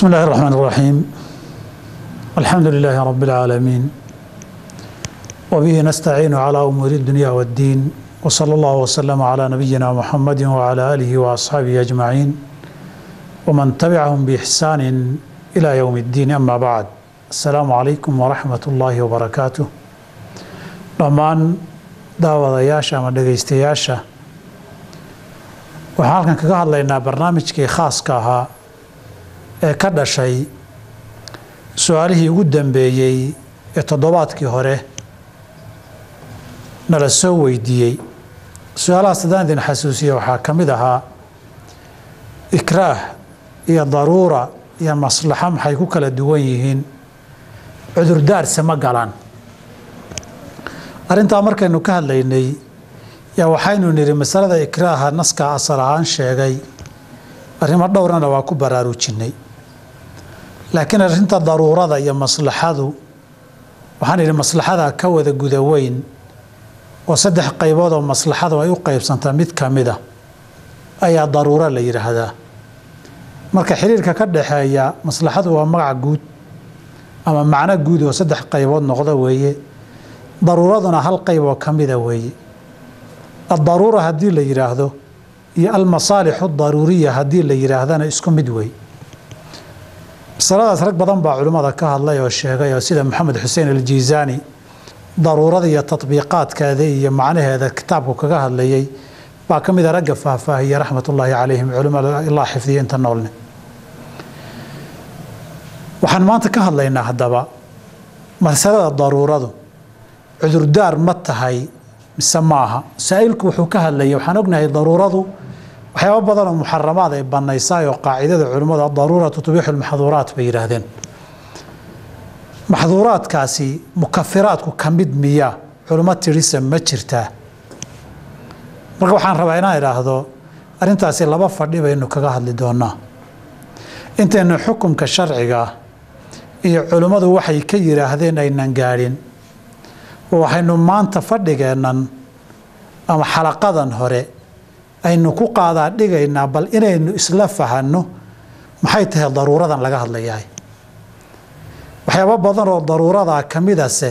بسم الله الرحمن الرحيم الحمد لله رب العالمين وبه نستعين على أمور الدنيا والدين وصلى الله وسلم على نبينا محمد وعلى آله وأصحابه أجمعين ومن تبعهم بإحسان إلى يوم الدين أما بعد السلام عليكم ورحمة الله وبركاته dhammaan daawadayaasha ama dhegaystayaasha waxaan halkan kaga hadlaynaa barnaamijkii khaaska ahaa ee ka dhashay su-aalihii ugu dambeeyey ee toddobaadkii hore nala soo weydiiyey su-aalahaas haddaan idin xasuusiya waxaa ka mid ahaa ikraah iyo daruura iyo maslaxo maxay ku kala duwan yihiin cudurdaarse ma galaan arrintaa markaynu ka hadlaynay yaa waxaynu nidhi masalada ikraaha naskaa asal ahaan sheegay arrimo dhowrana waa ku baraarujinnay laakiin arrinta daruurada iyo maslaxadu waxaan idhi maslaxada ka wada guda weyn oo saddex qaybood oo maslaxadu ay u qaybsantaa mid ka mid a ayaa daruuro la yidhaahdaa marka xiriirka ka dhaxeeya maslaxadu waa magac guud ama macno guud oo saddex qaybood noqda weeye daruuraduna hal qayb oo ka mida weeye addaruura haddii la yidhaahdo iyo almasaalixu daruuriya haddii la yidhaahdana isku mid wey masaladaas rag badan baa culimmada ka hadlay oo sheegay oo sida maxamed xuseen aljiisaani daruurada iyo tatbiiqaadkeeda iyo macnaheeda kitaabku kaga hadlayay baa ka mida ragga faahfaahiyey raxmatullaahi calayhim culimmada ilaa xifdiya inta noolne waxaan maanta ka hadlaynaa haddaba masalada daruuradu cudurdaar ma tahay mise maaha saa-iilku wuxuu ka hadlayay waxaan ognahay daruuradu waxyaaba badan oo muxaramaad ay banaysaay oo qaacidada culimmadu adaruuratu tubixu lmaxduuraat bay yidhaahdeen maxduuraadkaasi mukafiraadku ka mid miya culimo tirisa ma jirtaa marka waxaan rabaa inaan idhaahdo arrintaasi laba fadhi baynu kaga hadli doonaa intaynu xukumka sharciga iyo culimmadu waxay ka yidhaahdeen aynan gaadhin waxaynu maanta fadhigeennan ama xalaqadan hore aynu ku qaadaa dhigaynaa bal inaynu isla fahanno maxay tahay daruuradan laga hadlayahay waxyaaba badan oo daruuradaa ka midase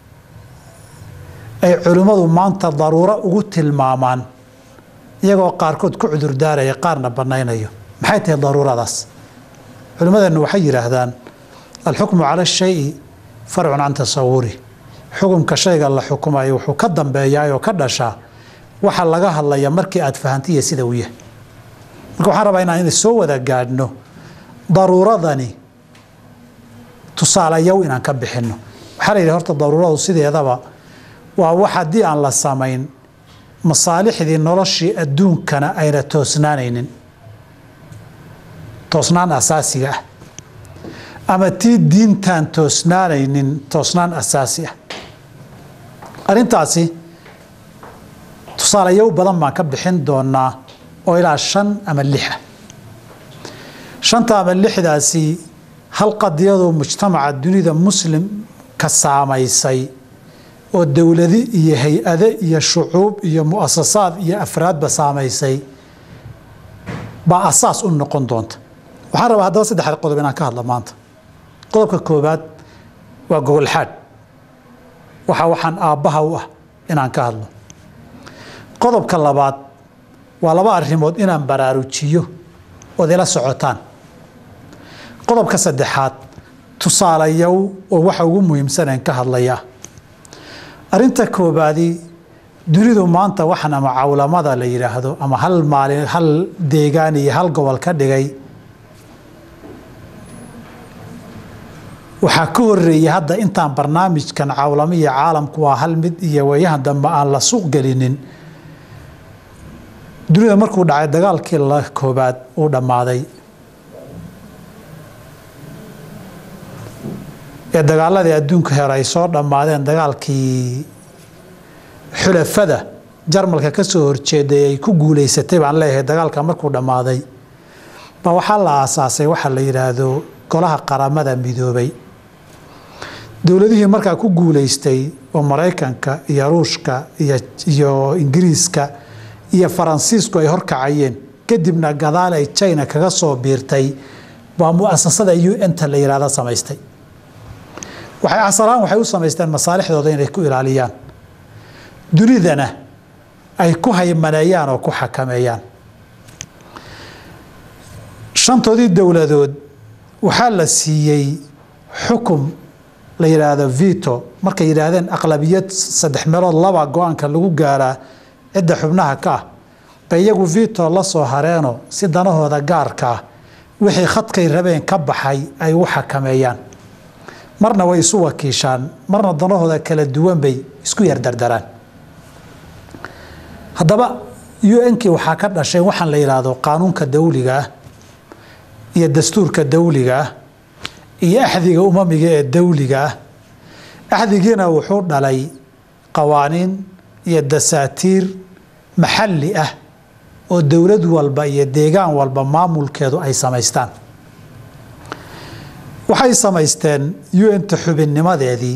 ay culimmadu maanta daruuro ugu tilmaamaan iyagoo qaarkood ku cudurdaaraya qaarna bannaynayo maxay tahay daruuradaas culimmadeennu waxay yidhaahdaan alxukmu cala ashayi farcun can tasawuri xukumka shayga la xukumayo wuxuu ka dambeeyaa oo ka dhashaa waxa laga hadlaya markii aad fahantiya sida uu yahay marka waxaan rabaa inaan soo wada gaadhno daruuradani tusaalayow inaan ka bixinno waxaa la yidhi horta daruuradu sideedaba waa wax haddii aan la samayn masaalixdii noloshii adduunkana ayna toosnaanaynin toosnaan asaasiga ah ama tii diintaan toosnaanaynin toosnaan asaasi ah arrintaasi tusaalayow badan baan ka bixin doonaa oo ilaa shan ama lixa shanta ama lixdaasi hal qadiyadoo mujtamaca dunida muslim ka saamaysay oo dowladi iyo hay-ade iyo shucuub iyo mu'asasaad iyo afraadba saamaysay baa asaas u noqon doonta waxaan rabaa haddaba saddexda qodob inaan ka hadla maanta qodobka koobaad waa gogolxaadh waxa waxaan aabbaha u ah inaan ka hadlo qodobka labaad waa laba arrimood inaan baraarujiyo ood ila socotaan qodobka saddexaad tusaalayow oo waxa ugu muhiimsaneen ka hadlaya arrinta koobaadi dunidu maanta waxaan ama cawlamada la yidhaahdo ama hal maalin hal deegaan iyo hal gobol ka dhigay waxaa ka horeeyey hadda intaan barnaamijkan cawlamo iyo caalamku waa hal mid iyo wayahan dambe aan la suuq gelinin dunida markuu dhacay dagaalkii la koobaad uu dhammaaday ee dagaaladii adduunka hore ay soo dhammaadeen dagaalkii xulafada jarmalka ka soo horjeeday ay ku guulaysatay baan leeyahay dagaalka markuu dhammaaday ba waxaa la aasaasay waxaa la yidhaahdo golaha qaramada midoobay dowladihii markaa ku guulaystay oo maraykanka iyo ruushka iyo ingiriiska iyo faransiisku ay horkacayeen kadibna gadaal ay china kaga soo biirtay waa muasasada un-ta la yihahda samaystay waxay asalahaan waxay u samaysteen masaalixdooda inay ku ilaaliyaan dunidana ay ku haymaneeyaan oo ku xakameeyaan shantoodii dowladood waxaa la siiyey xukum la yidhaahdo vito markay yidhaahdeen aqlabiyad saddex meelood laba go-aanka lagu gaaraa cidda xubnaha ka ah bay iyagu vito la soo hareeno si danahooda gaarka ah wixii khadkay rabeen ka baxay ay u xakameeyaan marna way isu wakiishaan marna danahooda kala duwan bay isku yardardaraan haddaba un-kii waxaa ka dhashay waxaan la yidhaahdo qaanuunka dawliga ah iyo dastuurka dawliga ah iyo axdiga umamiga ee dawliga ah axdigiina wuxuu dhalay qawaaniin iyo dasaatiir maxalli ah oo dowlad walba iyo deegaan walba maamulkeedu ay samaystaan waxay samaysteen un-ta xubinnimadeedii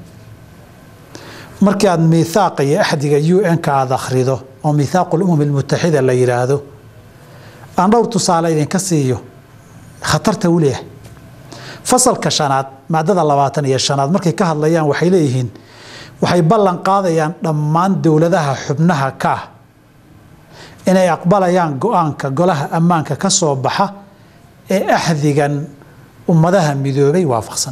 markii aada miithaaqa iyo axdiga un-ka aada akhrido oo miithaaqu lumam almutaxida la yidhaahdo aan dhowr tusaale idinka siiyo khatarta u leeyahay fasalka shanaad maadada labaatan iyo shanaad markay ka hadlayaan waxay leeyihiin waxay ballan qaadayaan dhammaan dowladaha xubnaha ka ah inay aqbalayaan go-aanka golaha ammaanka ka soo baxa ee axdigan ummadaha midoobay waafaqsan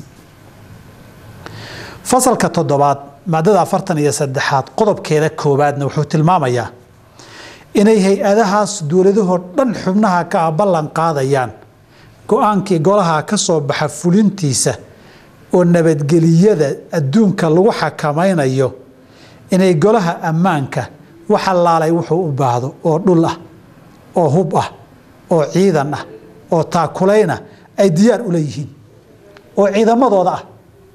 fasalka toddobaad maadada afartan iyo saddexaad qodobkeeda koowaadna wuxuu tilmaamayaa inay hay-adahaas dowladahoo dhan xubnaha ka ah ballan qaadayaan go-aankii golaha ka soo baxa fulintiisa oo nabadgeliyada adduunka lagu xakamaynayo inay golaha ammaanka wax allaalay wuxuu u baahdo oo dhul ah oo hub ah oo ciidan ah oo taakulayna ay diyaar ula yihiin oo ciidamadooda ah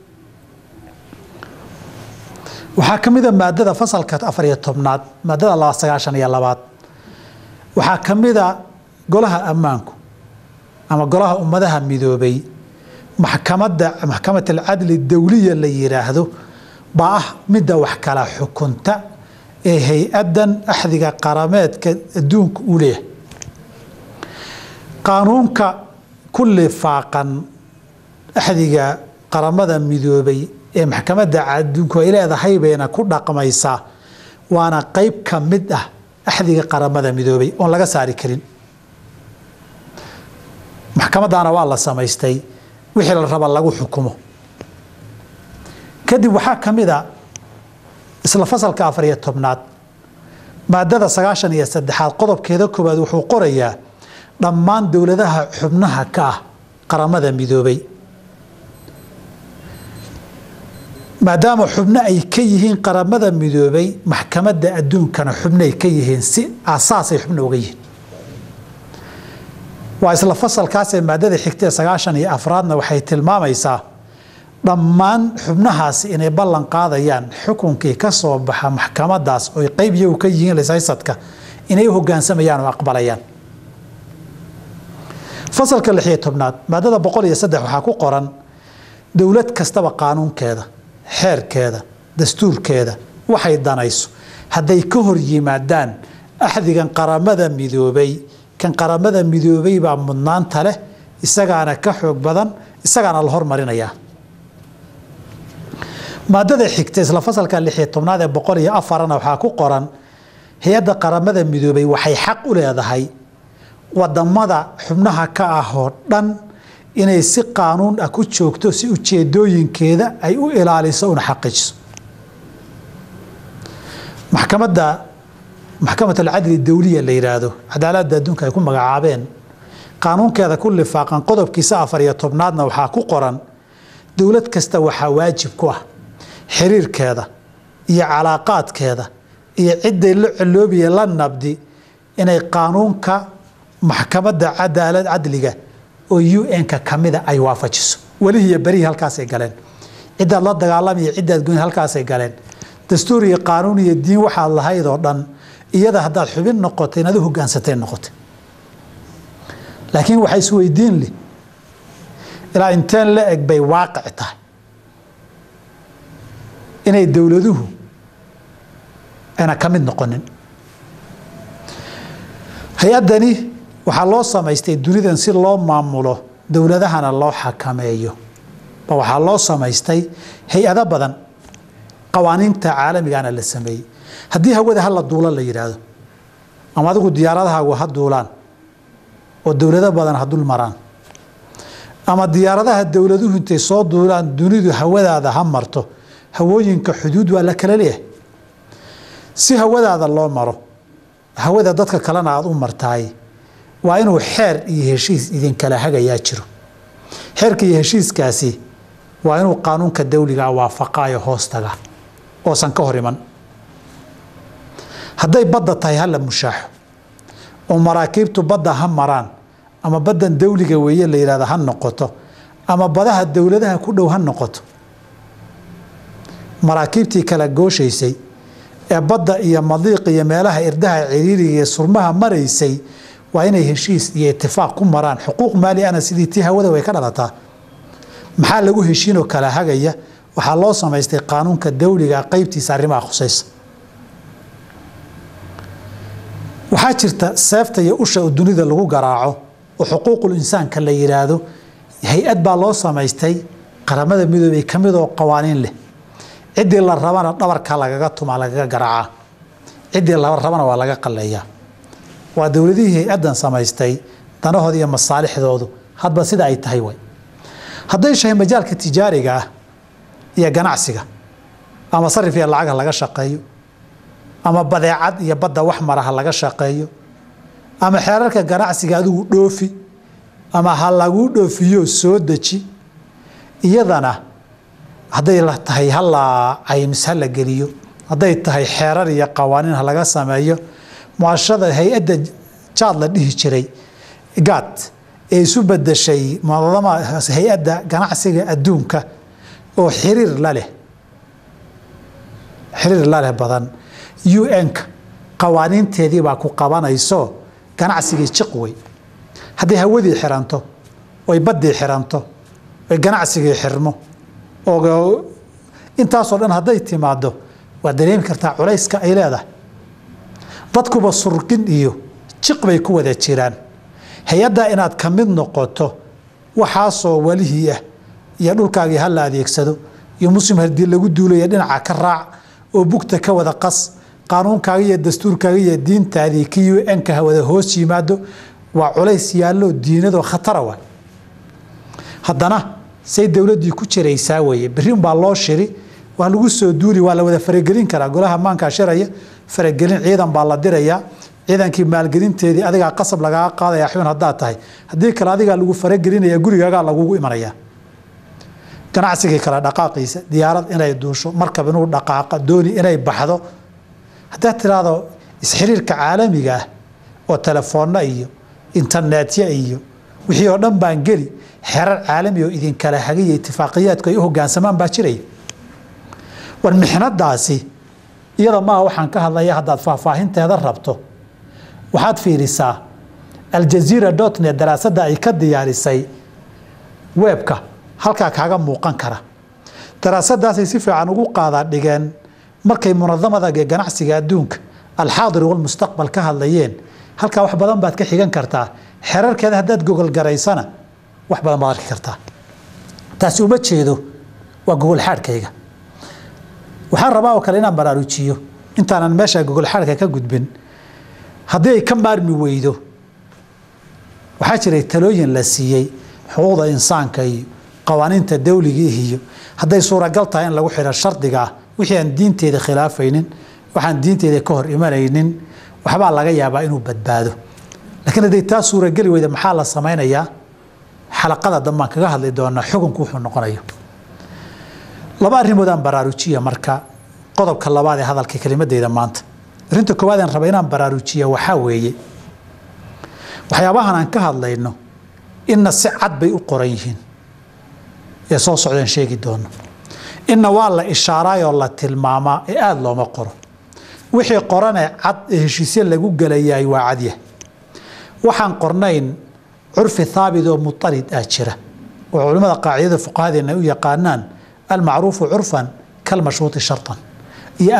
waxaa ka mida maadada fasalka afariyo tobnaad maadada laba sagaashan iyo labaad waxaa ka mida golaha ammaanku ama golaha ummadaha midoobay maxkamadda maxkamat alcadli dawliya la yidhaahdo baa ah midda wax kala xukunta ee hay-adan axdiga qarameedka adduunka u leeyahay qaanuunka ku lifaaqan axdiga qaramada midoobay ee maxkamadda adduunku ay leedahay bayna ku dhaqmaysaa waana qeyb ka mid ah axdiga qaramada midoobay oon laga saari karin maxkamaddaana waa la samaystay wixii la raba lagu xukumo kadib waxaa ka mid a isla fasalka afar iyo tobnaad maadada sagaashan iyo saddexaad qodobkeeda koowaad wuxuu qorayaa dhammaan dowladaha xubnaha ka ah qaramada midoobay maadaama xubno ay ka yihiin qaramada midoobay maxkamadda adduunkana xubnoay ka yihiin si asaasay xubno uga yihiin waa isla fasalkaasee maadada xigtee sagaashan iyo afraadna waxay tilmaamaysaa dhammaan xubnahaasi inay ballan qaadayaan xukunkii ka soo baxa maxkamadaas oy qeyb iyagu ka yihiin lishaysadka inay u hogaansamayaan oo aqbalayaan fasalka lixiyo tobnaad maadada boqol iyo saddex waxaa ku qoran dowlad kastaba qaanuunkeeda xeerkeeda dastuurkeeda waxay danayso hadday ka hor yimaadaan axdigan qaramada midoobay kan qaramada midoobay baa mudnaanta leh isagaana ka xoog badan isagaana la hormarinayaa maadada xigta isla fasalka lixiyo tobnaad ee boqol iyo afarana waxaa ku qoran hay-adda qaramada midoobay waxay xaq u leedahay wadamada xubnaha ka ah oo dhan inay si qaanuun ah ku joogto si ujeedooyinkeeda ay u ilaaliso una xaqiijiso maxkamadda maxkamat alcadli dawliya la yidhaahdo cadaaladda adduunka ay ku magacaabeen qaanuunkeeda ku lifaaqan qodobkiisa afar iyo tobnaadna waxaa ku qoran dowlad kasta waxaa waajib ku ah xiriirkeeda iyo calaaqaadkeeda iyo ciday la coloobiya la nabdi inay qaanuunka maxkamadda cadaalad cadliga oo un-ka kamida ay waafajiso welihiiyo berihii halkaasay galeen cidaad la dagaalamaya cidaad goyn halkaasay galeen dastuur iyo qaanuun iyo diin waxaad lahayd oo dhan iyada haddaad xubin noqotay inaad u hogaansatay noqotay laakiin waxaa isweydiin leh ilaa inteen la eg bay waaqic tahay inay dowladuhu ayna ka mid noqonin hay-addani waxaa loo samaystay dunidan si loo maamulo dowladahana loo xakameeyo ba waxaa loo samaystay hay-ado badan qawaaniinta caalamigana la sameeyey haddii hawada hala duulo la yidhaahdo ama adigu diyaaradahaagu ha duulaan oo dowlado badan ha dul maraan ama diyaaradaha dowladuhu intay soo duulaan dunidu hawadaada ha marto hawooyinka xuduud waa la kala leeyahay si hawadaada loo maro hawada dadka kalena aada u martaay waa inuu xeer iyo heshiis idinkala hagayaa jiro xeerka iyo heshiiskaasi waa inuu qaanuunka dawligaa waafaqaayo hoostaga oosan ka hor iman hadday badda tahay hala mushaaxo oo maraakiibtu badda ha maraan ama baddan dawliga weeye la yidhahdo ha noqoto ama badaha dowladaha ku dhow ha noqoto maraakiibtii kala gooshaysay ee badda iyo madiiq iyo meelaha irdaha ciriiriga iyo surmaha maraysay waa inay heshiis iyo itifaaq ku maraan xuquuq maali ana sidii tii hawada way ka dhalataa maxaa lagu heshiinoo kala hagaya waxaa loo samaystay qaanuunka dawliga qeybtiisa arrimaha khusaysa waxaa jirta seefta iyo usha oo dunida lagu garaaco oo xuquuqul insaanka la yidhaahdo hay-ad baa loo samaystay qaramada midoobey ka mid oo qawaaniin leh ciddii la rabana dhabarka lagaga tumaa lagaga garaacaa ciddii la rabana waa laga qalleeyaa waa dowladihii hay-addan samaystay danahooda iyo masaalixdoodu hadba sida ay tahay way hadday shahay majaalka tijaariga ah iyo ganacsiga ama sarif iyo lacag ha laga shaqeeyo ama badeecad iyo badda wax mara ha laga shaqeeyo ama xeerarka ganacsiga adigu dhoofi ama ha laguu dhoofiyo soo deji iyadana hadday la tahay hala caymis ha la geliyo hadday tahay xeerar iyo qawaaniin ha laga sameeyo muashada hay-adda jaad la dhihi jiray gaad ee isu bedeshay muadama hay-adda ganacsiga adduunka oo xiriir la leh xiriir la leh badan un-ka qawaaniinteedii baa ku qabanayso ganacsigii jiq wey hadday hawadii xiranto oy baddii xiranto oy ganacsigii xirmo oo intaasoo dhan hadday timaado waad dareemi kartaa culayska ay leedahay dadkuba surqin iyo jiq bay ku wada jiraan hay-addaa inaad ka mid noqoto waxaasoo walihii ah iyo dhulkaagii ha la adeegsado iyo muslim haddii lagu duulaya dhinaca ka raac oo bugta ka wada qas qaanuunkaaga iyo dastuurkaaga iyo diintaadii ki un-ka ha wada hoos yimaado waa culays yaallo diinadoo khatara wa haddana say dowladdii ku jiraysaa weeye berrin baa loo shiri waa lagu soo duuli waa la wada faragelin karaa golaha maankaa shiraya faragelin ciidan baa la dirayaa ciidankii maalgelinteedii adigaa qasab lagaga qaadaya xubin haddaad tahay haddii kale adigaa lagu faragelinaya gurigaagaa lagugu imanaya ganacsigii kale dhaqaaqiisa diyaarad inay duusho markab inuu dhaqaaqa dooni inay baxdo haddaad tiraahdo isxiriirka caalamiga ah oo telefoonna iyo internetya iyo wixii oo dhan baan geli xerar caalami oo idinkala hagaya itifaaqiyaadku ay u hogaansamaan baa jiraya war mixnadaasi iyada maaha waxaan ka hadlaya haddaad faahfaahinteeda rabto waxaad fiirisaa aljaziira dotnet daraasadda ay ka diyaarisay weebka halkaa kaaga muuqan kara daraasadaasay si fiican ugu qaadaa dhigeen markay munadamada ee ganacsiga adduunka alxaadir walmustaqbal ka hadlayeen halkaa wax badan baad ka xigan kartaa xerarkeeda haddaad gogolgaraysana wax badan baad arki kartaa taasi uma jeedo waa gogolxaadhkayga waxaan rabaa oo kale inaan baraarujiyo intaanan meesha gogolxaadhka ka gudbin haddii ay ka maarmi weydo waxaa jiray talooyin la siiyey xuquuqda insaanka iyo qawaaniinta dawligii iyo hadday suuragal tahay in lagu xidho shardiga ah wixii aan diinteeda khilaafaynin waxaan diinteeda ka hor imanaynin waxbaa laga yaabaa inuu badbaado laakiin hadday taa suurageli weyda maxaa la samaynayaa xalaqada dambaan kaga hadli doonaa xukunku wuxuu noqonayo laba arrimoodaan baraarujiya marka qodobka labaad ee hadalka kelimadeyda maanta arrinta koowaad aan raba inaan baraarujiya waxaa weeye waxyaabahan aan ka hadlayno inna si cad bay u qoran yihiin ee soo socdeen sheegi doono inna waa la ishaaraayoo la tilmaamaa ee aada looma qoro wixii qoranee cad ee heshiisye lagu gelayaay waa cadyah waxaan qornayn curfi haabit oo mutarid ah jira oo culimmada qaacidada fuqahadeena u yaqaanaan almacruufu curfan kalmashruuطi sharطan iyo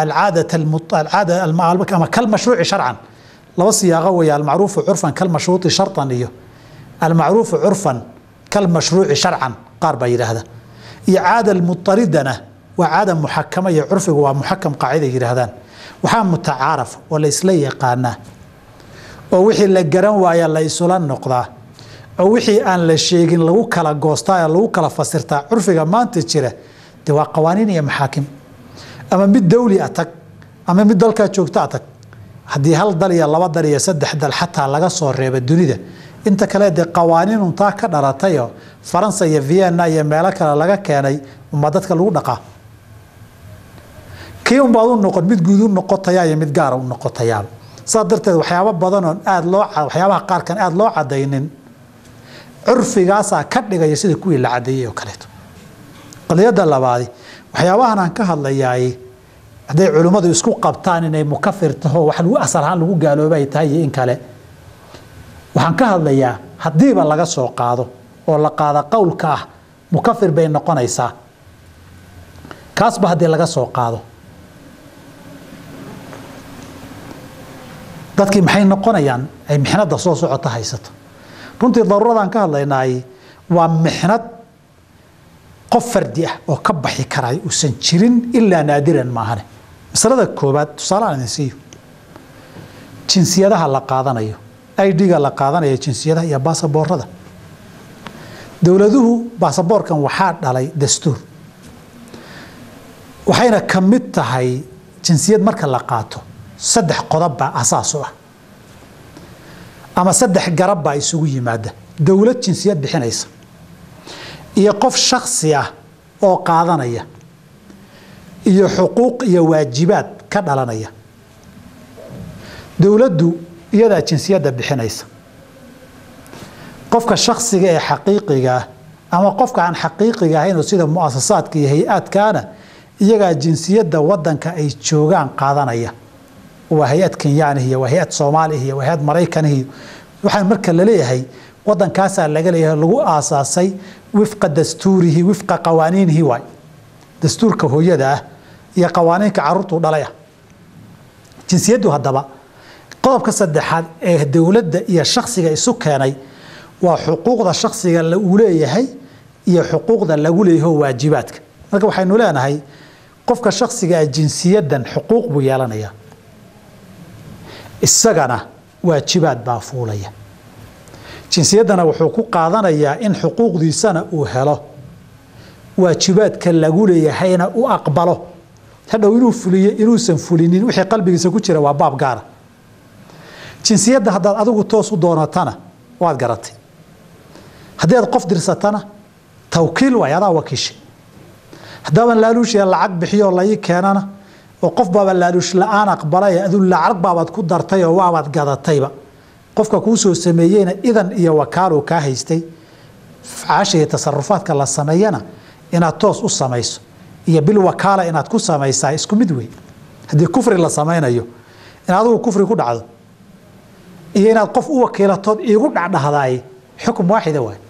alcaada ama kalmashruuci sharcan laba siyaaqo weeye almacruufu curfan kalmashruuطi sharطan iyo almacruufu curfan kalmashruuci sharcan qaar baa yidhaahda iyo caada almutaridana waa caada muxakama iyo curfigu waa muxakam qaacida yidhaahdaan waxaa mutacaaraf oo la isla yaqaanaa oo wixii la garan waaya la isula noqdaa oo wixii aan la sheegin lagu kala goostaa ee lagu kala fasirtaa curfiga maanta jira dee waa qawaaniin iyo maxaakim ama mid dawli a tag ama mid dalkaa joogta a tag haddii hal dal iyo laba dal iyo saddex dal xataa laga soo reeba dunida inta kale dee qawaaniinun taa ka dhalatayoo faransa iyo vienna iyo meelo kale laga keenay umaa dadka lagu dhaqaa kii unbaad u noqon mid guud u noqotayaa iyo mid gaara u noqotayaaba saas darteed waxyaabo badanoon aad loo waxyaabaha qaarkan aada loo cadaynin curfigaasaa ka dhigaya sida kuwii la cadeeyey oo kaleeto qadiyadda labaadi waxyaabahan aan ka hadlayaay hadday culimmadu isku qabtaan inay mukafir taho wax lagu asal ahaan lagu gaalooba ay tahay iyo in kale waxaan ka hadlayaa haddiiba laga soo qaado oo la qaada qowlka ah mukafir bay noqonaysaa kaasba haddii laga soo qaado dadkii maxay noqonayaan ay mixnada soo socota haysato runtii daruuradaan ka hadlaynaay waa mixnad qof fardi ah oo ka baxi karay uusan jirin ilaa naadiran maahane masalada koobaad tusaaleaan idin siiyo jinsiyadaha la qaadanayo idga la qaadanayo jinsiyadaha iyo baasaboorada dowladuhu baasaboorkan waxaa dhalay dastuur waxayna ka mid tahay jinsiyad marka la qaato saddex qodob baa asaas u ah ama saddex garab baa isugu yimaada dowlad jinsiyad bixinaysa iyo qof shaksi ah oo qaadanaya iyo xuquuq iyo waajibaad ka dhalanaya dowladdu iyadaa jinsiyadda bixinaysa qofka shaksiga ee xaqiiqiga ah ama qofka aan xaqiiqiga ahaynoo sida muasasaadka iyo hay-aadkaana iyagaa jinsiyadda wadanka ay joogaan qaadanaya waa hay-ad kenyaanihiy waa hay-ad soomaalihiy waa hay-ad maraykanihiy waxaa marka laleeyahay wadankaasaa laga leeyahay lagu aasaasay wifqa dastuurihi wifqa qawaaniinihi waay dastuurka hooyada ah iyo qawaaniinka caruurtuu dhalay ah jinsiyaddu haddaba qodobka saddexaad ee dowladda iyo shaksiga isu keenay waa xuquuqda shaksiga uu leeyahay iyo xuquuqda lagu leeyaho waajibaadka marka waxaynu leenahay qofka shaksigaa jinsiyadan xuquuq buu yeelanayaa isagana waajibaad baa fuulaya jinsiyaddana wuxuu ku qaadanayaa in xuquuqdiisana uu helo waajibaadka lagu leeyahayna u aqbalo hadhow inuu fuliyo inuusan fulinin wixii qalbigiisa ku jira waa baab gaara jinsiyadda haddaad adigu toos u doonatana waad garatay haddii aad qof dirsatana tawkiil waay adaa wakiishay haddaaban laaluushiya lacag bixiyoo lai keenana oo qof baaba laaluush la-aan aqbalay adu lacag baabaad ku dartay oo waabaad gadatayba qofka kuu soo sameeyeyna idan iyo wakaaluu kaa haystay afcaasha iyo tasarufaadka la sameeyana inaad toos u samayso iyo bil wakaala inaad ku samaysaa isku mid wey haddii kufri la samaynayo in adigu kufri ku dhacdo iyo inaad qof u wakiilatood iigu dhacdhahdaay xukum waaxida waay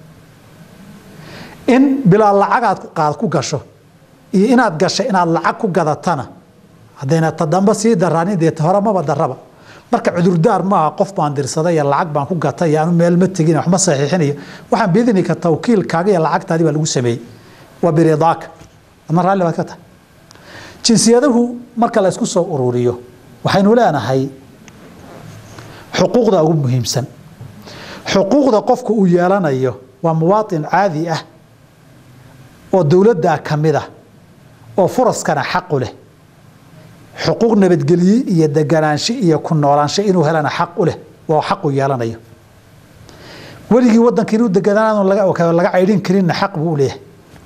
in bilaa lacagaad qaad ku gasho iyo inaad gashay inaad lacag ku gadatana haddayna tadamba sii daraanin dee hore maba daraba marka cudurdaar maaha qof baan dirsaday iyo lacag baan ku gatay iyo anu meel ma tegin waxma saxiixinayo waxaan biidnika tawkiilkaaga iyo lacagtaadii baa lagu sameeyey waa biridaaka adna raalli baad ka tahay jinsiyadahu marka la isku soo ururiyo waxaynu leenahay xuquuqda ugu muhiimsan xuquuqda qofku uu yeelanayo waa muwaatin caadi ah oo dowladdaa ka mid ah oo furaskana xaqu leh xuquuq nabadgelye iyo deganaansho iyo ku noolaansho inuu helana xaq u leh waa xaqu yeelanayo weligii wadanka inuu deganaan laga caydhin karinna xaq buu u leeyahay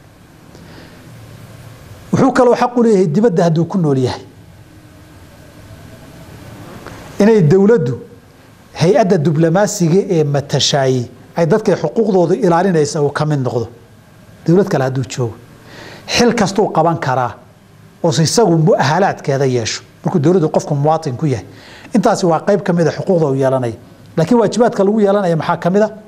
wuxuu kaloo xaq u leeyahay dibadda hadduu ku nool yahay inay dowladdu hay-adda diblomaasiga ee matashaayi ay dadkay xuquuqdooda ilaalinaysa uu ka mid noqdo dowlad kale hadduu joogo xil kastuu qaban karaa oo isagu muahalaadkeeda yeesho markuu dowladdu qofku muwaatin ku yahay intaasi waa qayb ka mida xuquuqda uu yeelanaya laakiin waajibaadka lagu yeelanaya maxaa ka mid a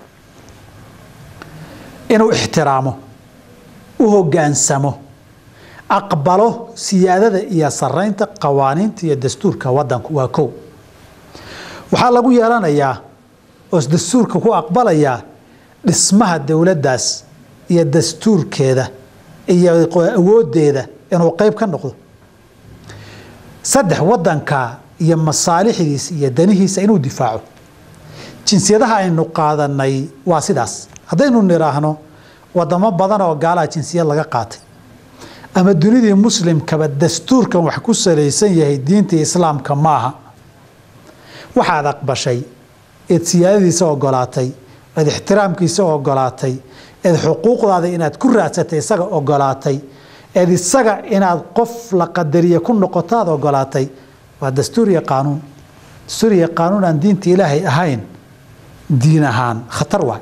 inuu ixtiraamo u hogaansamo aqbalo siyaadada iyo saraynta qawaaniinta iyo dastuurka wadanku waa kow waxaa lagu yeelanayaa oo dastuurka ku aqbalayaa dhismaha dowladdaas iyo dastuurkeeda iyo awooddeeda inuu qeyb ka noqdo saddex waddanka iyo masaalixdiisa iyo danihiisa inuu difaaco jinsiyadaha aynu qaadanay waa sidaas haddaynu nidhaahno wadamo badan oo gaalaha jinsiyad laga qaatay ama dunidii muslimkaba dastuurkan wax ku salaysan yahay diintii islaamka maaha waxaad aqbashay eed siyaadadiisa ogolaatay eed ixtiraamkiisa ogolaatay eed xuquuqdaada inaad ku raadsatay isaga ogolaatay eed isaga inaad qof la qadariye ku noqotaad ogolaatay waa dastuur iyo qaanuun dastuur iyo qaanuun aan diinta ilaahay ahayn diin ahaan khatar waay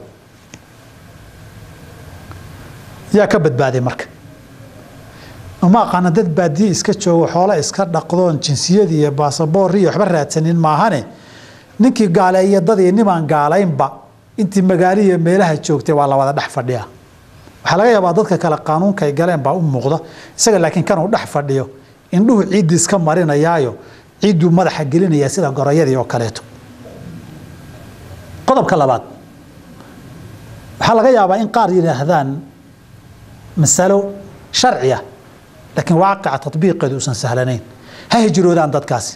yaa ka badbaaday marka uma aqaana dad baadiye iska joogo xoolo iska dhaqdoon jinsiyadii iyo baasaboor iyo waxba raadsanin maahane ninkii gaaleeya dadii nimaan gaalaynba intii magaalihiiyo meelaha joogtay waa la wada dhex fadhiya waxaa laga yaabaa dadka kale qaanuunka ay galeen baa u muuqda isaga laakiin kanuu dhex fadhiyo indhuhu ciiddii iska marinayaayo ciidduu madaxa gelinaya sida gorayadii oo kaleeto qodobka labaad waxaa laga yaabaa in qaar yidhaahdaan masalo sharciya laakiin waaqica tabiiqeedu uusan sahlanayn ha hijroodaan dadkaasi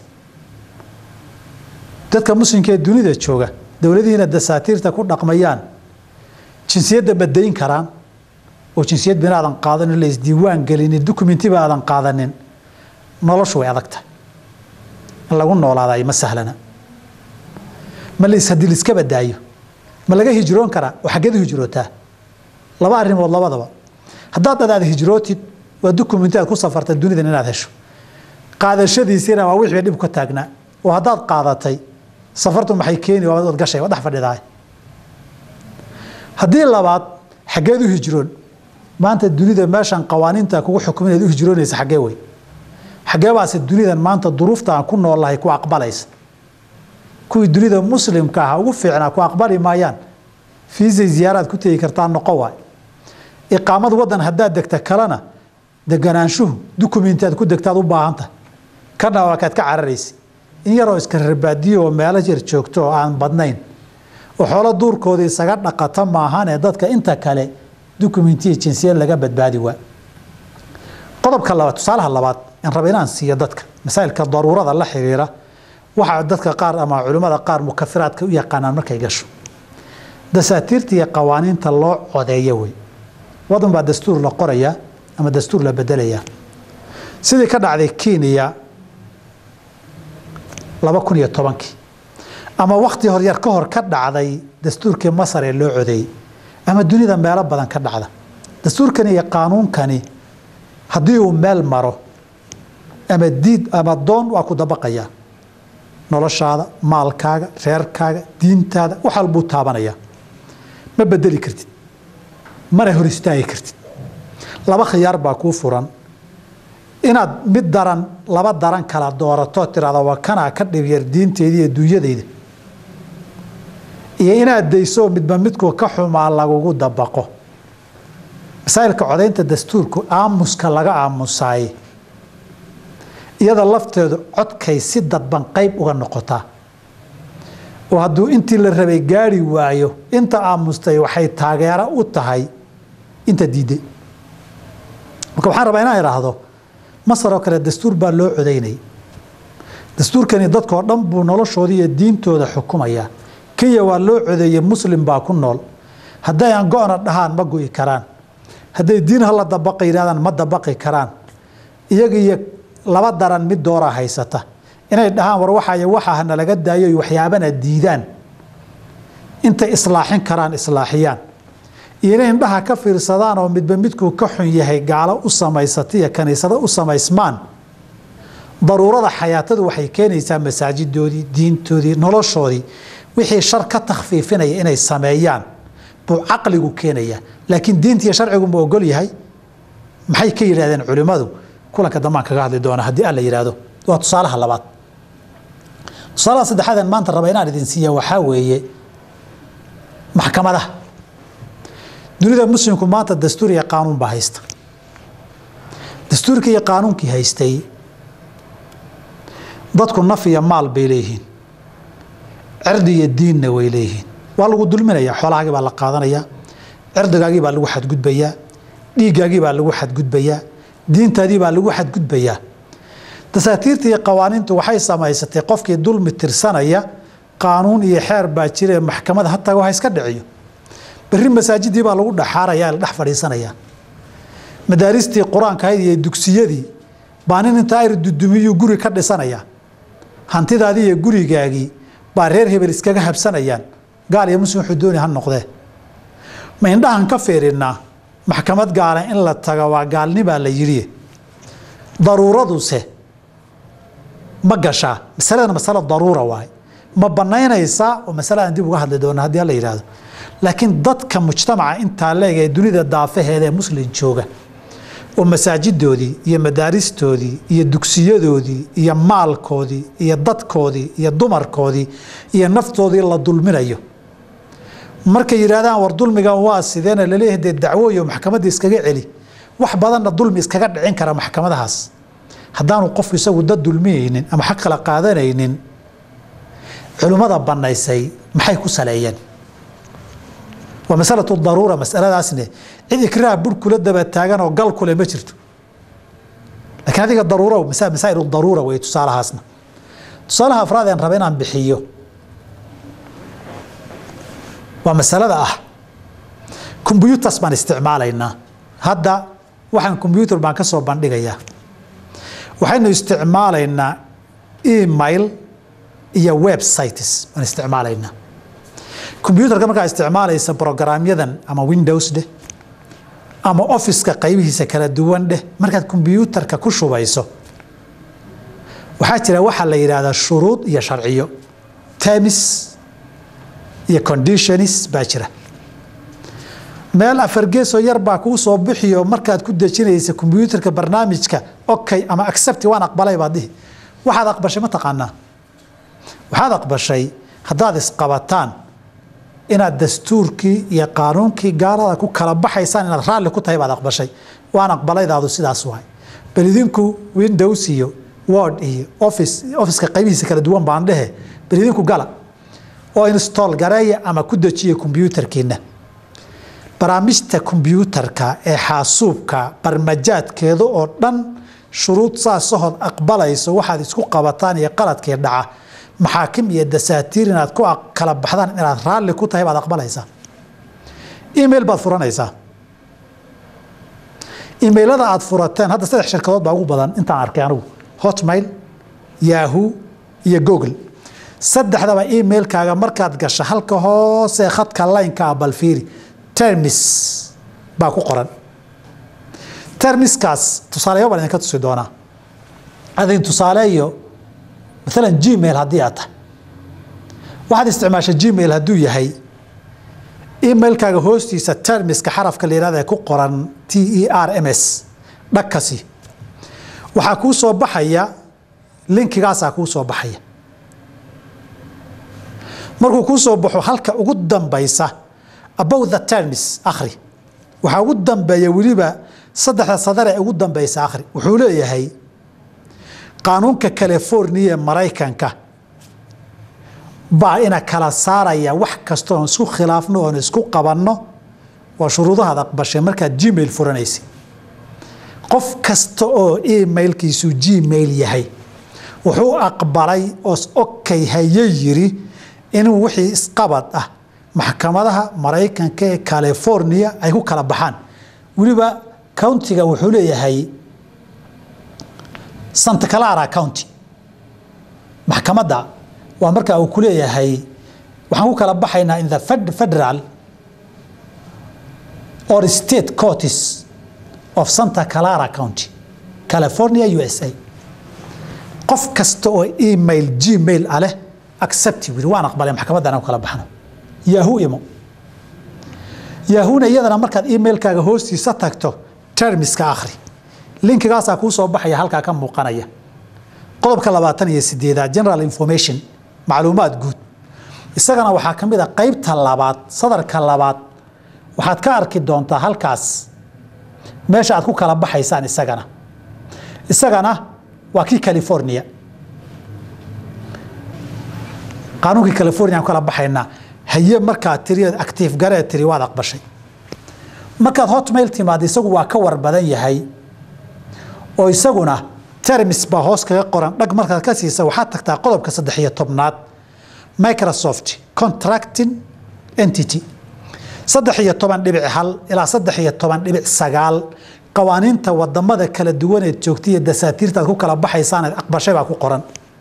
dadka muslimka ee dunida jooga dowladihiina dasaatiirta ku dhaqmayaan jinsiyadda madayn karaan oo jinsiyad bina aadan qaadanin la isdiiwaan gelinin dukumentiba aadan qaadanin noloshu way adag tahay in lagu noolaaday ma sahlana ma lis haddii liska badaayo ma laga hijroon karaa oo xaggeed u hijrootaa laba arrimood labadaba haddaad adaad hijrootid waa dukumenti aad ku safarta dunidan inaad hesho qaadashadiisiina waa wixii dhib ka taagnaa oo haddaad qaadatay safartu maxay keeni waad gashay waa dhex fadhidaay haddii labaad xaggeed u hijroon maanta dunida meeshan qawaaniinta kugu xukuminayd u hijroonaysa xaggee wey xaggee baase dunidan maanta duruufta aan ku noolahay ku aqbalaysa kuwii dunida muslimka ah ugu fiicnaa ku aqbali maayaan fiisay ziyaaraad ku tegi kartaa noqo waay iqaamad wadan haddaad degta kalena deganaanshuhu dukumenti aad ku degtaad u baahantahay kana waa kaad ka cararaysa in yaroo iska rarbaadiyo oo meelo yar joogto oo aan badnayn oo xoolo duurkooda isaga dhaqata maahanee dadka inta kale dukumentiya jinsiyad laga badbaadi waa qodobka labaad tusaalaha labaad in raba inaan siiyo dadka masaa'ilka daruurada la xiriira waxaa dadka qaar ama culimmada qaar mukafiraadka u yaqaanaan markay gasho dasaatiirta iyo qawaaniinta loo codeeyo wey wadan baa dastuur la qorayaa ama dastuur la bedelayaa sidii ka dhacday kenya laba kun iyo tobankii ama wakti horyar ka hor ka dhacday dastuurkii masar ee loo codeeyey ama dunida meelo badan ka dhacda dastuurkani iyo qaanuunkani haddii uu meel maro ama diid ama doon waa ku dabaqayaa noloshaada maalkaaga reerkaaga diintaada wax walbuu taabanaya ma bedeli kartid mana hor istaagi kartid laba khiyaar baa kuu furan inaad mid daran laba daran kala doorato tirahda waa kanaa ka dhibyar diinteeda iyo dunyadeyda iyo inaad dayso midba midku ka xumaa lagugu dabaqo masaa'ilka codaynta dastuurku aamuska laga aamusaaye iyada lafteedu codkay si dadban qayb uga noqotaa oo hadduu intii la rabay gaari waayo inta aamustay waxay taageero u tahay inta diiday marka waxaan rabaa inaan idhaahdo masar oo kale dastuur baa loo codaynayay dastuurkani dadkoo dhan buu noloshooda iyo diintooda xukumayaa kenya waa loo codeeyey muslim baa ku nool hadday aan go-na dhahaan ma go'i karaan hadday diin hala dabaqa yidhahdaan ma dabaqi karaan iyaga iyo laba daran mid dooraa haysata inay dhahaan war waxay waxaa nalaga daayo waxyaabana diidaan intay islaaxin karaan islaaxiyaan iyo inay indhaha ka fiirsadaan oo midba midkuu ka xun yahay gaalo u samaysata iyo kaniisado u samaysmaan daruurada xayaatadu waxay keenaysaa masaajidoodii diintoodii noloshoodii wixii shar ka takhfiifinaya inay sameeyaan buu caqligu keenaya laakiin diinta iyo sharcigu ma ogol yahay maxay ka yidhahdeen culimmadu kulanka dambaan kaga hadli doona haddii alla yidhaahdo waa tusaalaha labaad tusaalaha saddexaadeen maanta raba inaan idin siiya waxaa weeye maxkamadaha dunida muslimku maanta dastuur iyo qaanuun baa haysta dastuurkii iyo qaanuunkii haystay dadku naf iyo maal bay leeyihiin cirdi iyo diinna way leeyihiin waa lagu dulminayaa xoolahaagii baa la qaadanayaa cirdigaagii baa lagu xadgudbayaa dhiiggaagii baa lagu xadgudbayaa diintaadii baa lagu xadgudbayaa dasaatiirta iyo qawaaniintu waxay samaysatay qofkii dulmi tirsanaya qaanuun iyo xeer baa jirae maxkamada hataa waxa iska dhiciyo berri masaajidii baa lagu dhexaaraya la dhex fadhiisanaya madaaristii qur-aanka ahayd iyo dugsiyadii baa nin intaa ayr dudumiyuu guri ka dhisanaya hantidaadii iyo gurigaagii baa reer hebel iskaga habsanayaan gaal iyo muslim wuxuu dooni ha noqdee ma indhahan ka fiirinnaa maxkamad gaala in la tago waa gaalnibaa la yidhi daruuraduse ma gashaa masaladana masalo daruura waaye ma banaynaysaa oo masale aan dib uga hadli doona haddii alla yidhaahdo laakiin dadka mujtamaca intaa leeg ee dunida daafaheeda ee muslim jooga oo masaajidoodii iyo madaaristoodii iyo dugsiyadoodii iyo maalkoodii iyo dadkoodii iyo dumarkoodii iyo naftoodii la dulminayo markay yidhahdaan war dulmigan waa sideena laleeyahay dee dacwooyo maxkamadda iskaga celi wax badanna dulmi iskaga dhicin kara maxkamadahaas haddaanu qofku isagu dad dulmiyeynin ama xaq kala qaadanaynin culimmada bannaysay maxay ku saleeyeen waa masalatu daruura masaladaasne cid ikraah bur kula daba taagan oo gal kule ma jirto laakiin adiga daruura masaa'il daruura wey tusaalahaasna tusaalaha afraad aan raba inaan bixiyo waa masalada ah combyutas baan isticmaalaynaa hadda waxaan combyutar baan ka soo bandhigayaa waxaynu isticmaalaynaa email iyo websites baan isticmaalaynaa combyutarka markaa isticmaalaysa brograamyadan ama windows dheh ama officeka qaybihiisa kala duwan dheh markaad combyutarka ku shubayso waxaa jira waxaa la yidhaahdaa shuruud iyo sharciyo termis iyo conditionis baa jira meel afargeesoo yar baa kuu soo bixiyo markaad ku dejinaysa combyutarka barnaamijka okay ama accepti waan aqbalay baad dhihi waxaad aqbashay ma taqaanaa waxaad aqbashay haddaad isqabataan inaad dastuurkii iyo qaanuunkii gaalada ku kala baxaysaan inaad raalli ku tahay baad aqbashay waan aqbalaydaadu sidaas waay bal idinku windows iyo word iyo office officeka qaybihiisa kala duwan baan dhehe bal idinku gala oo install gareeya ama ku dejiya combyutarkiina barnaamijta combyutarka ee xaasuubka barmajaadkeeda oo dhan shuruud saasahood aqbalayso waxaad isku qabataan iyo qaladkii dhaca maxaakim iyo dasaatiir inaad ku kala baxdaan inaad raalli ku tahay baad aqbalaysaa email baad furanaysaa emailada aad furateen hadda saddex shirkadood baa ugu badan intaan arkay anigu hotmail yahoo iyo google saddexdaba emailkaaga markaad gasho halka hoose khadka laynka ah balfiiri termis baa ku qoran termiskaas tusaaleyo baan idinka tusi doonaa adin tusaaleeyo maalan gmail haddii aad tahay waxaad isticmaasha gmail hadduu yahay emailkaaga hoostiisa termiska xarafka la yihahda ee ku qoran t e r m s dhagkasi waxaa kuu soo baxaya linkigaasaa kuu soo baxaya markuu kuu soo baxo halka ugu dambaysa about the termis akhri waxaa ugu dambeeya weliba saddexda sadar ee ugu dambaysa akhri wuxuu leeyahay qaanuunka california ee maraykanka baa ina kala saaraya wax kasta oon isku khilaafno oon isku qabanno waa shuruudahaad aqbashay markaad gmail furanaysa qof kasta oo emailkiisu gmail yahay wuxuu aqbalay oos okay haye yiri inuu wixii isqabad ah maxkamadaha maraykanka ee california ay ku kala baxaan weliba countiga wuxuu leeyahay santa clara county maxkamadda waa markaa uu ku leeyahay waxaan ku kala baxaynaa in the federal or state courts of santa clara county california u s a qof kasta oo email gmail ah leh accept wili waan aqbalay maxkamaddan aan ku kala baxno yahoo imo yahoona iyadana markaad emailkaaga hoostiisa tagto termiska akhri linkigaasaa kuu soo baxaya halkaa ka muuqanaya qodobka labaatan iyo sideedaad general information macluumaad guud isagana waxaa ka mid a qaybta labaad sadarka labaad waxaad ka arki doontaa halkaas meesha aad ku kala baxaysaan isagana isagana waa kii california qaanuunkii california aan ku kala baxaynaa haye markaa tiri actiif garee tiri waad aqbashay markaad hotmail timaado isagu waa ka war badan yahay oo isaguna termis baa hoos kaga qoran dhag markaad ka siisa waxaad tagtaa qodobka saddex iyo tobnaad microsoft contracting entity saddex iyo toban dhibic hal ilaa saddex iyo toban dhibic sagaal qawaaniinta wadamada kala duwaneed joogta iyo dasaatiirtaad ku kala baxaysaaneed aqbashay baa ku qoran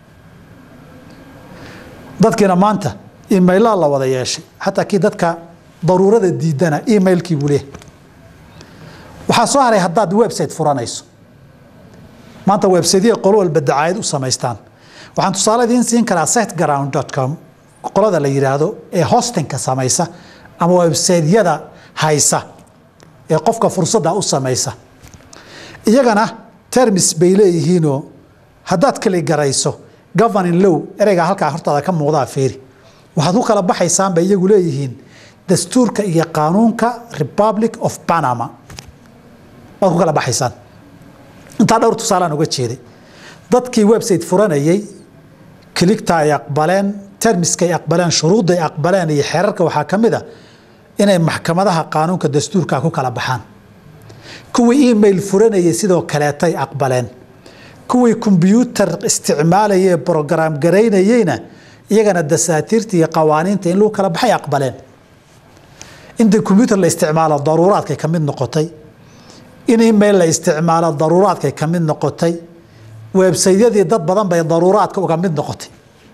dadkiina maanta emailaa la wada yeeshay xataa kii dadka daruurada diidana emailkii buu leeyahay waxaa soo haray haddaad website furanayso maanta websiteyada qolo walba dacaayad u samaystaan waxaan tusaale idiin siin karaa siteground com qolada la yidhaahdo ee hostingka samaysa ama websiteyada haysa ee qofka fursadda u samaysa iyagana termis bay leeyihiinoo haddaad kali garayso governing low ereygaa halkaa hortaada ka muuqdaa feeri waxaad ku kala baxaysaan bay iyagu leeyihiin dastuurka iyo qaanuunka republic of panama waad ku kala baxaysaan intaa dhowr tusaalaan uga jeeday dadkii website furanayey kiligta ay aqbaleen termiskay aqbaleen shuruudday aqbaleen iyo xeerarka waxaa ka mid a inay maxkamadaha qaanuunka dastuurka ku kala baxaan kuwii email furanayay sidoo kaleetay aqbaleen kuwii kombyuutar isticmaalayee brograam garaynayeyna iyagana dasaatiirta iyo qawaaniinta in lagu kala baxay aqbaleen inta kombyuutar la isticmaalo daruuraadkay ka mid noqotay in email la isticmaalo daruuraadkay ka mid noqotay websaydyadii dad badan bay daruuraadka uga mid noqotay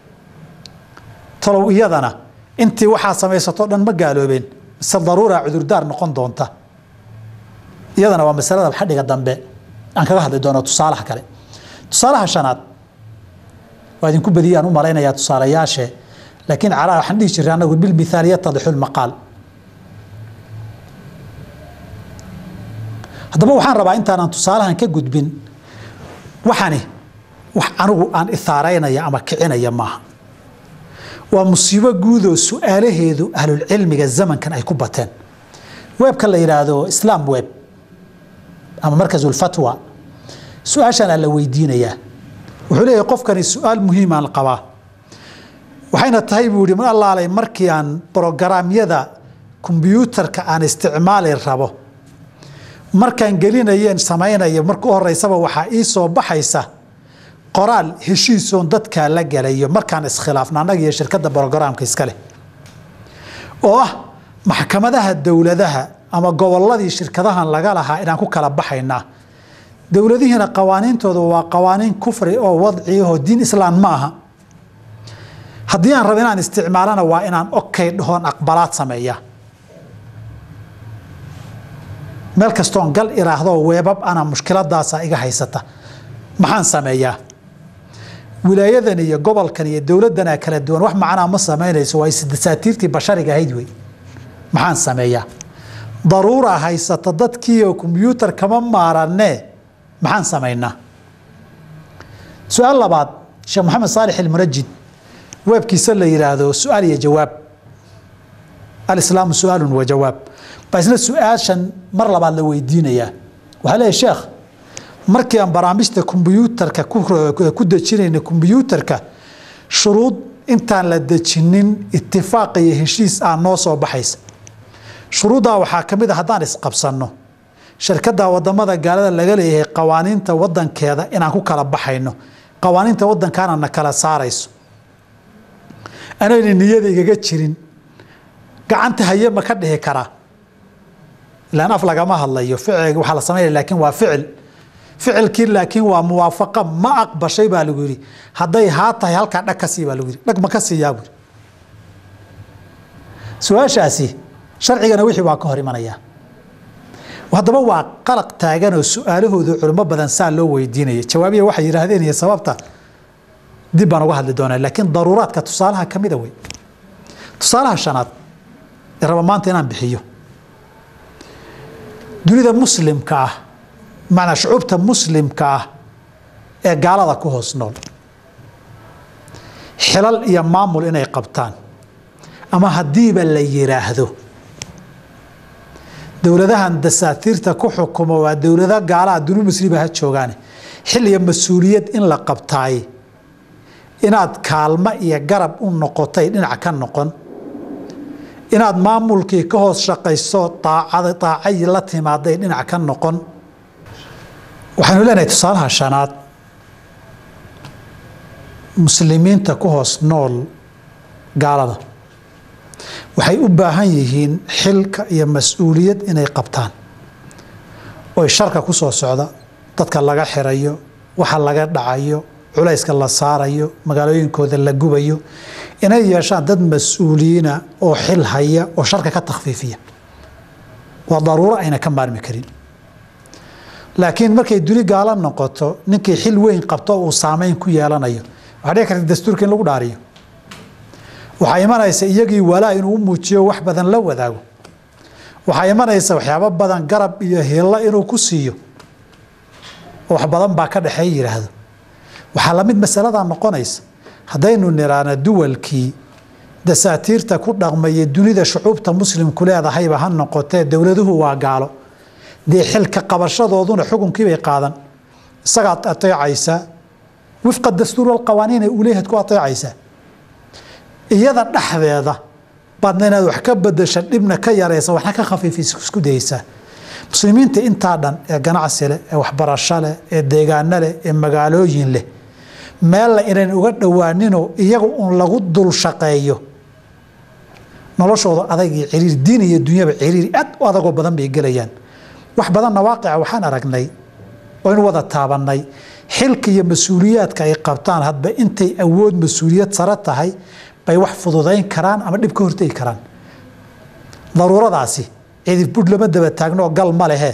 talow iyadana intii waxaa samaysato dhan ma gaaloobeen mise daruura cudurdaar noqon doonta iyadana waa masalada xadhiga dambe aan kaga hadli doono tusaalaha kale tusaalaha shanaad waa idinku badiyay aan u malaynayaa tusaalayaashe laakiin calaa waxaan dhihi jiray annagu bilmithaal yatadixu lmaqaal haddaba waxaan rabaa intaanan tusaalahan ka gudbin waxani wax anigu aan ithaaraynaya ama kicinaya maaha waa musiibo guudoo su-aalaheedu ahlulcilmiga zamankan ay ku bateen weebka la yidhaahdo islaam web ama markasulfatwa su-aashaana la weydiinayaa wuxuu leeyahay qofkani su-aal muhiimaan qabaa waxayna tahay buu yihi allaalay markii aan brogaraamyada kombyuutarka aan isticmaali rabo markaan gelinayeen samaynayo marka u horeysaba waxaa ii soo baxaysa qoraal heshiisoon dadkaa la galayo markaan iskhilaafno annaga iyo shirkadda brogaraamka iskaleh oo ah maxkamadaha dowladaha ama gobolladii shirkadahan laga lahaa inaan ku kala baxaynaa dowladihiina qawaaniintooda waa qawaaniin kufri oo wadciahoo diin islaam ma aha haddii aan rabo inaan isticmaalana waa inaan okay dhahoon aqbalaad sameeya meel kastoon gal iraahdo weebab ana mushkiladaasa iga haysata maxaan sameeyaa wilaayadan iyo gobolkan iyo dowladana kala duwan wax macnaa ma samaynayso waa dasaatiirtii bashariga ahayd wey maxaan sameeyaa daruura haysata dadkiioo kombyuutar kama maaranee maxaan samaynaa su-aal labaad sheekh maxamed saalix ilmunajid weebkiisa la yidhaahdo su-aal iyo jawaab alislaamu su-aalun wa jawaab baa isna su-aashan mar labaad la weydiinayaa waxaa leeyahy sheekh markii aan barnaamijta kombyuutarka ku dejinayna kombyuutarka shuruud intaan la dejinin itifaaq iyo heshiis aan noo soo baxaysa shuruuddaa waxaa ka mid a haddaan isqabsanno shirkadda wadamada gaalada laga leeyahay qawaaniinta wadankeeda inaan ku kala baxayno qawaaniinta wadankaana na kala saarayso anayna niyada igaga jirin gacanta haye ma ka dhihi karaa ilaan af lagama hadlayo ficil waxaa la samaynaya laakiin waa ficil ficilkii laakiin waa muwaafaqa ma aqbashay baa lagu yidhi hadday haa tahay halkaa dhag ka sii baa lagu yidhi dhag ma ka siiyaa buu yidhi su-aashaasi sharcigana wixii waa ka hor imanayaa haddaba waa qalaq taaganoo su-aalahoodu culimo badan saa loo weydiinaya jawaabiya waxay yidhaahdeen iyo sababta dib baan uga hadli doonaa laakiin daruuraadka tusaalaha ka mida wey tusaalaha shanaad ee raba maanta inaan bixiyo dunida muslimka ah macnaa shucuubta muslimka ah ee gaalada ku hoos nool xilal iyo maamul inay qabtaan ama haddiiba la yidhaahdo dowladahan dasaatiirta ku xukumo waa dowlado gaalaha duni musliba ha joogaane xil iyo mas-uuliyad in la qabtaay inaad kaalmo iyo garab u noqotay dhinac ka noqon inaad maamulkii ka hoos shaqayso aacad daacay la timaaday dhinac ka noqon waxaynu leenahay tusaalaha shanaad muslimiinta ku hoos nool gaalada waxay u baahan yihiin xilka iyo mas-uuliyad inay qabtaan oy sharka ku soo socda dadka laga xirayo waxa laga dhacayo culayska la saarayo magaalooyinkooda la gubayo inay yeeshaan dad mas-uuliyiina oo xil haya oo sharka ka takhfiifiya waa daruuro ayna ka maarmi karin laakiin markay duni gaalo noqoto ninkii xil weyn qabto uu saameyn ku yeelanayo waxaa dhici karta dastuurka in lagu dhaariyo waxaa imanaysa iyagii walaa inuu u muujiyo wax badan la wadaago waxaa imanaysa waxyaabo badan garab iyo hilla inuu ku siiyo oo wax badan baa ka dhexeey yidhaahdo waxaa lamid masaladaa noqonaysa haddaynu niraana duwalkii dasaatiirta ku dhaqmaya dunida shucuubta muslimku leedahayba ha noqotee dowladuhu waa gaalo dee xilka qabashadooduna xukunkiibay qaadan isagaad ateecaysaa wifqa dastuur walqawaaniin ee uleehad ku ateecaysaa iyada dhexdeeda baadna inaad wax ka bedesha dhibna ka yaraysa waxna ka khafiifisa isku dayeysaa muslimiinta intaa dhan ee ganacsi leh ee waxbarasho leh ee deegaano leh ee magaalooyin leh meella inayn uga dhowaaninoo iyaga uun lagu dul shaqeeyo noloshooda adag iyo ciriir diin iyo dunyaba ciriiri aad u adagoo badan bay gelayaan wax badanna waaqica waxaan aragnay oo in wada taabannay xilka iyo mas-uuliyaadka ay qabtaan hadba intay awood mas-uuliyad sare tahay bay wax fududayn karaan ama dhib ka hortegi karaan daruuradaasi cidib budh lama daba taagno oo gal ma lehe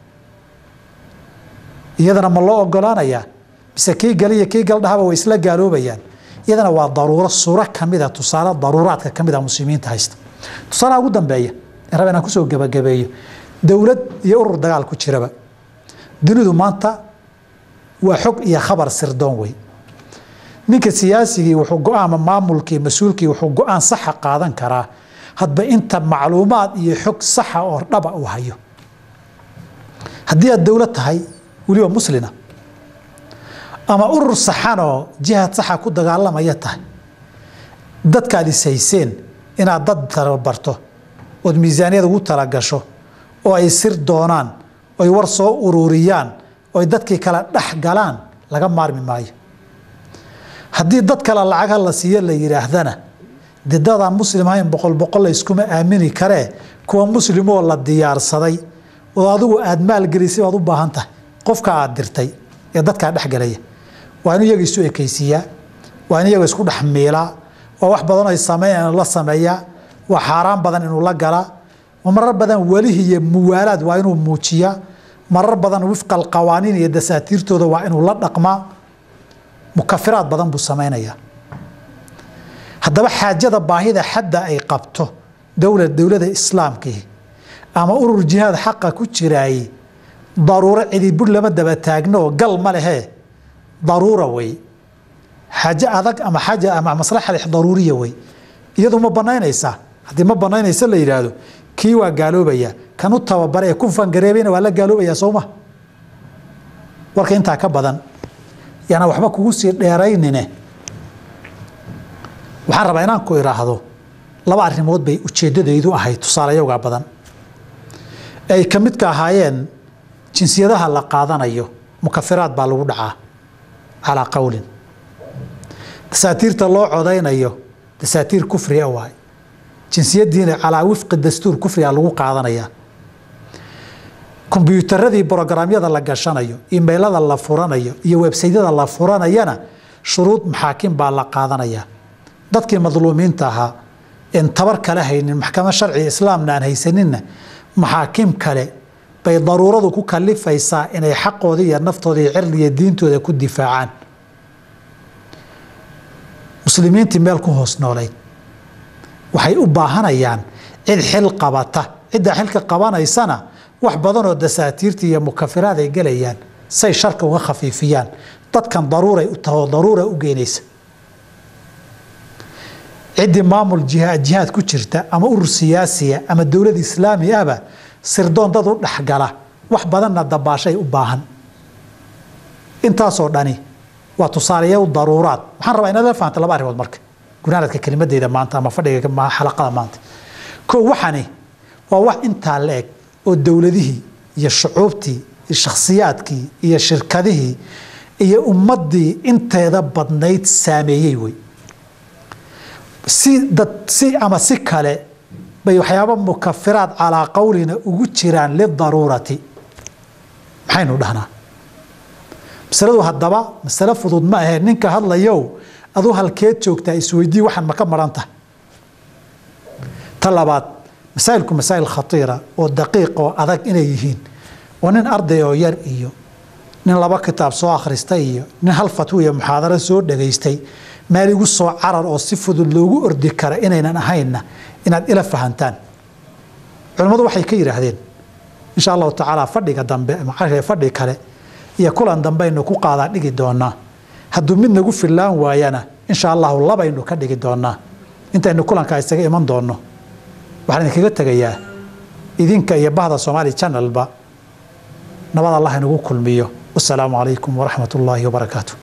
iyadana ma loo ogolaanayaa mise kii galiyo kii galdhahaba way isla gaaloobayaan iyadana waa daruuro suuro kamida tusaale daruuraadka kamida muslimiinta haysta tusaalaha ugu dambeeya raba inaan kusoo gebagabeeyo dowlad iyo urur dagaal ku jiraba dunidu maanta waa xog iyo khabar sirdoon wey ninka siyaasigii wuxuu go-aama maamulkii mas-uulkii wuxuu go-aan saxa qaadan karaa hadba inta macluumaad iyo xog saxa oo dhaba uu hayo haddii aad dowlad tahay weliba muslina ama urur saxanoo jihaad saxa ku dagaalamaya tahay dadkaad ishayseen inaad dad tababarto ood miisaaniyad ugu talagasho oo ay sir doonaan oy war soo ururiyaan oy dadkii kala dhex galaan laga maarmi maayo haddii dad kale lacagha la siiyo la yidhaahdana de dadaan muslim ahayn boqol boqol la yskuma aamini karee kuwa muslimoo la diyaarsaday oo adigu aada maalgelisay baad u baahan tahay qofka aad dirtay ee dadkaa dhexgalaya waa in iyaga isu ekaysiiyaa waa in iyaga isku dhex miilaa waa wax badan ay sameyn la sameeyaa waa xaaraan badan inuu la galaa marar badan welihi iyo muwaalaad waa inuu muujiyaa marar badan wifqa alqawaaniin iyo dasaatiirtooda waa inuu la dhaqmaa mukafiraad badan buu samaynayaa haddaba xaajada baahida xadda ay qabto dowla dowlada islaamkii ama urur jihaad xaqa ku jiraayey daruuro cidibudh lama daba taagnooo gal ma lehee daruura wey xaaje adag ama xaaja ama maslaxa daruuriya wey iyadu ma banaynaysaa haddii ma banaynaysa la yidhaahdo kii waa gaaloobaya kan u tababara ee ku fangareebayna waa la gaaloobayaa sooma warka intaa ka badan yaana waxba kugu sii dheeraynine waxaan rabaa inaan ku idhaahdo laba arrimood bay ujeeddadaydu ahayd tusaalayogaa badan ee ay ka midka ahaayeen jinsiyadaha la qaadanayo mukafiraad baa lagu dhacaa calaa qowlin dasaatiirta loo codaynayo dasaatiir kufriga waay jinsiyadiina calaa wifqi dastuur kufriga lagu qaadanayaa kombyuutaradii brograamyada la gashanayo imailada la furanayo iyo websaydyada la furanayana shuruud maxaakim baa la qaadanayaa dadkii madluumiinta ahaa en tabar kale haynin maxkamad sharciga islaamna aan haysaninna maxaakim kale bay daruuradu ku kalifaysaa inay xaqooda iyo naftooda iyo cirdiga diintooda ku difaacaan muslimiintii meel ku hoos noolayd waxay u baahanayaan cid xil qabata ciddaa xilka qabanaysana wax badanoo dasaatiirta iyo mukafiraad ay gelayaan say sharka uga khafiifiyaan dadkan daruuray u taho daruura u geynaysa ciddii maamul jihaad ku jirta ama urur siyaasiya ama dowlad islaami ahba sirdoon dad u dhexgala wax badanna dabaashay u baahan intaasoo dhani waa tusaaleya daruuraad waxaan rabaa inaad la fahamta laba arrimood marka gunaanadka kelimadeyda maanta ama fadhiga xalaqada maanta ko waxani waa wax intaa la eg oo dowladihii iyo shucuubtii iyo shakhsiyaadkii iyo shirkadihii iyo ummaddii inteeda badnayd saameeyey wey si dad si ama si kale bay waxyaaba mukafiraad calaa qowlina ugu jiraan lidaruurati maxaynu dhahnaa masaladu haddaba masale fudud ma ahee ninka hadlayow aduu halkeed joogtaa isweydii waxaan maka maran tahay ta labaad masaa'ilku masaa'il khatiira oo daqiiq oo adag inay yihiin oo nin arday oo yar iyo nin laba kitaab soo akhristay iyo nin hal fatwo iyo muxaadaro soo dhegaystay meel igu soo carar oo si fudud loogu ordi kara inaynan ahaynna inaad ila fahantaan culimmadu waxay ka yidhaahdeen insha allahu tacaala fadhiga dambe ama fadhi kale iyo kulan dambeaynu ku qaadaa dhigi doonaa hadduu mid nagu fillaan waayana insha allahu labaynu ka dhigi doonaa intaynu kulankaa isaga iman doonno waxaan idinkaga tegayaa idinka iyo bahda soomaali channelba nabad allah inagu kulmiyo wasalaamu calaykum waraxmat ullaahi wabarakaatu